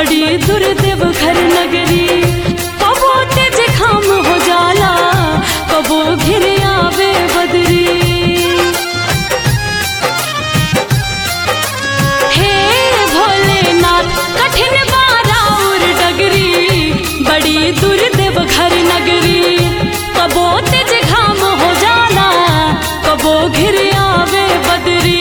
बड़ी दुर्देव घर नगरी कबो तेज खाम हो जाला कबो घिर आवे बदरी हे भोलेनाथ कठिन बाराउर डगरी बड़ी दुर्देव घर नगरी कबो तेज घाम हो जाला कबो घिर आवे बदरी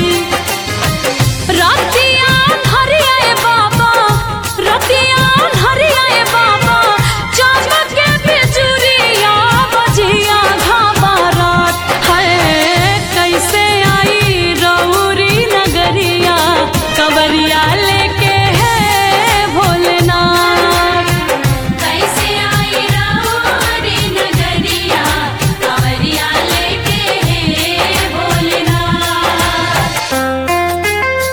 रतिया हरियाए बाबा रतिया हरियाए बाबा चमके बिजुरिया बजिया घामा रात है कैसे आई रौरी नगरिया कवरिया लेके है भोलेनाथ कैसे आई रहोरी नगरिया कांवरिया लेके हे भोलेनाथ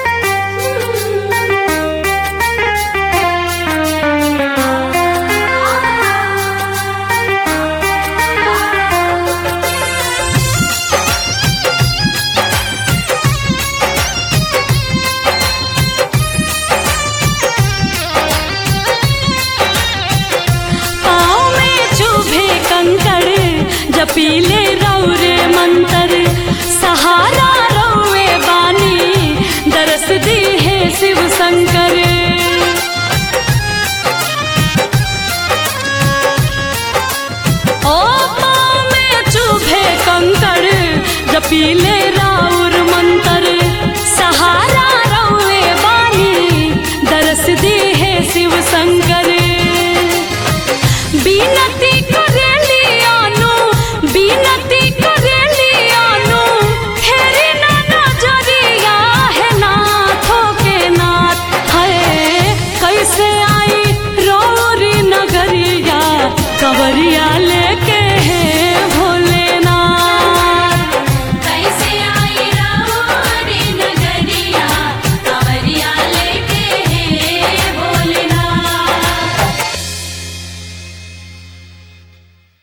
पाँव में चुभे कंकड़ जपीले रौरे मंतर सहारा रौवे बानी दरस दी है शिव शंकर ओ पाँव में चुभे कंकड़ जपीले